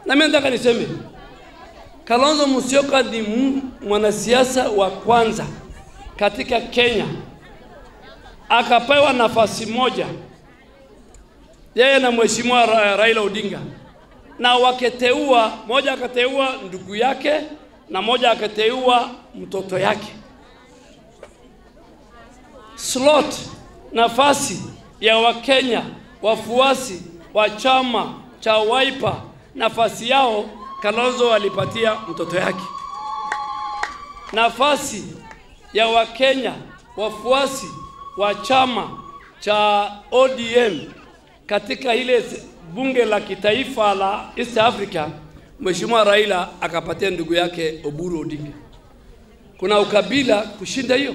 Na mimi nataka niseme Kalonzo Musyoka ni mwanasiasa wa kwanza katika Kenya akapewa nafasi moja yeye na mheshimiwa Ra Raila Odinga, na waketeua, moja akateua ndugu yake na moja akateua mtoto yake. Slot nafasi ya Wakenya wafuasi wa chama cha Wiper, nafasi yao Kalonzo alipatia mtoto yake. Nafasi ya Wakenya wafuasi wa chama cha ODM katika ile bunge la kitaifa la East Africa, Mheshimiwa Raila akapatia ndugu yake Oburu Odinga. Kuna ukabila kushinda hiyo?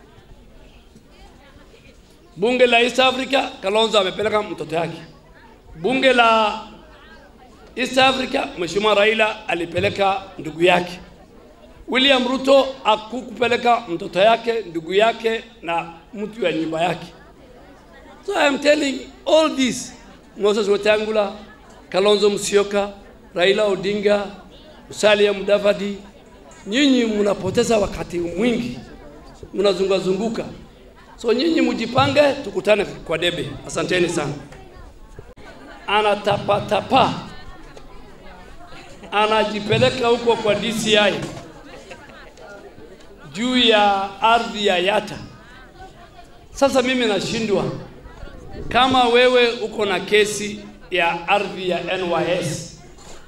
Bunge la East Africa Kalonzo amepeleka mtoto yake. Bunge la East Africa Mheshimiwa Raila alipeleka ndugu yake. William Ruto akukupeleka mtoto yake, ndugu yake na mtu ya nyumba yake. So I am telling all this Moses Wetangula, Kalonzo Musyoka, Raila Odinga, Musalia Mudavadi, nyinyi mnapoteza wakati mwingi, mnazunguka zunguka. So nyinyi mjipange, tukutane kwa debe. Asanteni sana. Anatapatapa, anajipeleka huko kwa DCI juu ya ardhi ya Yata. Sasa mimi nashindwa kama wewe uko na kesi ya ardhi ya NYS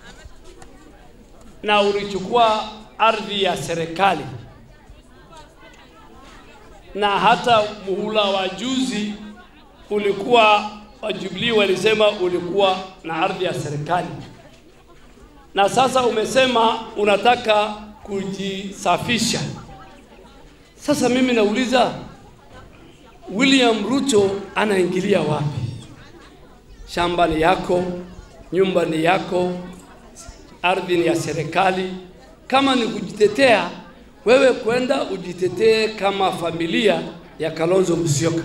na ulichukua ardhi ya serikali na hata muhula wa juzi ulikuwa wa Jubilee walisema ulikuwa na ardhi ya serikali, na sasa umesema unataka kujisafisha. Sasa mimi nauliza William Ruto anaingilia wapi? Shamba ni yako, nyumba ni yako, ardhi ni ya serikali. Kama ni kujitetea, wewe kwenda ujitetee kama familia ya Kalonzo Musyoka.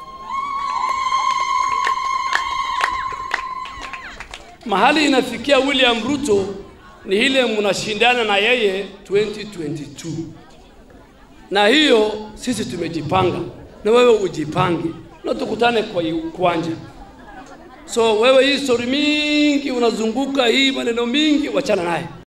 Mahali inafikia William Ruto ni ile mnashindana na yeye 2022 na hiyo sisi tumejipanga na wewe ujipange na tukutane kwa uwanja. So wewe hii story mingi unazunguka hii maneno mingi, wachana naye.